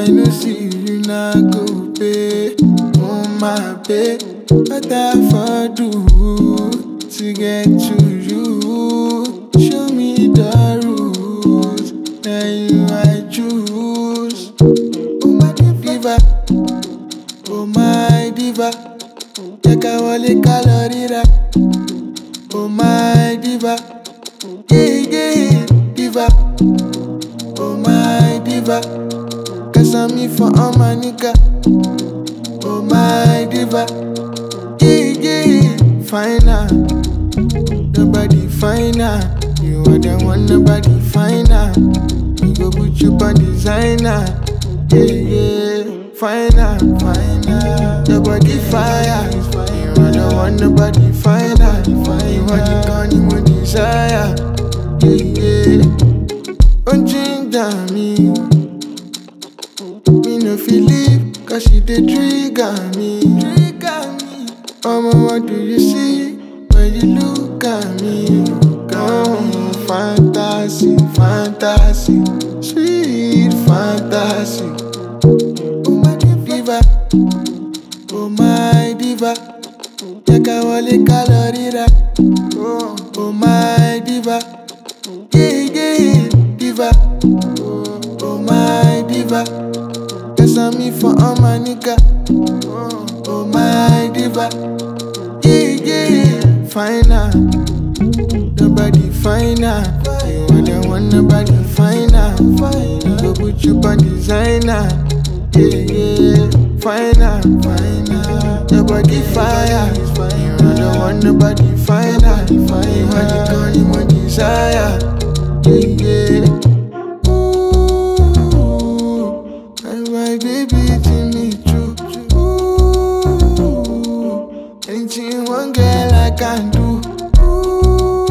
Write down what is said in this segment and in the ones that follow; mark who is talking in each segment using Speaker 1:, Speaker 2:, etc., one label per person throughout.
Speaker 1: I no see you na go pay. Oh my babe, what I for do to get to you? Show me the rules, now you I choose. Oh my diva, oh my diva, jẹ́ ká wọlé ká lọ ríra. Oh my diva, yeah yeah diva. Oh my diva, cause I'm me for all my nigga. Oh my diva, yeah yeah, finer. Nobody finer. You are the one, nobody finer. We go put you on designer. Yeah yeah, finer, finer. Your body fire. You are the one, nobody finer. You are the gun, you want desire. Yeah yeah. Don't ginger me. Me no feel leave, cause she dey trigger me. Trigger me. Mama, what do you see when you look at me? Oh, fantasy, fantasy, sweet fantasy. Oh my diva, oh my diva, jẹ́ ká wọlé ká lọ ríra. Oh, oh my diva, yeah yeah diva. Oh, oh my diva, cause I'm me for all my nigga. Oh, oh my diva, yeah yeah finer. Nobody finer. You are the one, nobody finer. Go put you on designer. Yeah, yeah, finer, finer. Your body fire. You are the one, nobody finer. You are the gun, you want desire. Yeah, yeah. Ooh, my, my baby, to me true. Ooh, anything one girl I can do. Ooh,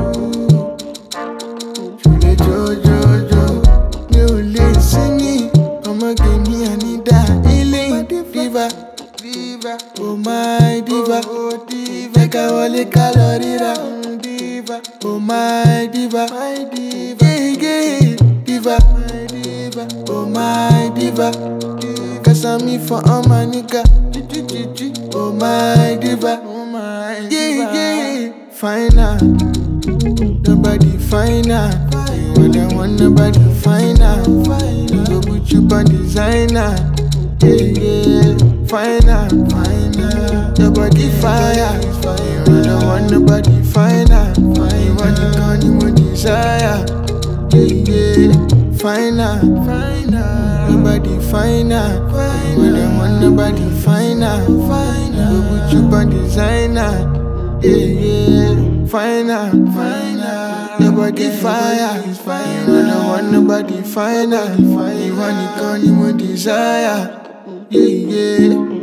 Speaker 1: Ṣùlẹ̀ jọjọjọ mi ò lè sí ní ọmọge mi ànídá ilé diva diva oh my diva jẹ́ ká wọlé ká lọ ríra diva oh my diva gègé diva oh my diva cause I'm me for all my nigga oh my diva yeah yeah finer. Nobody finer. You are the one, nobody finer. Go put you on designer. Yeah, yeah, finer, finer. Your body fire. You are the one, nobody finer. You want the gun, you want desire. Yeah, yeah, finer, finer. Nobody finer. You are the one, nobody finer. Go put you on designer. Yeah, yeah, finer, finer. Your body fire, fire. You are the one, nobody finer. You want the gun, you want desire. Yeah, yeah.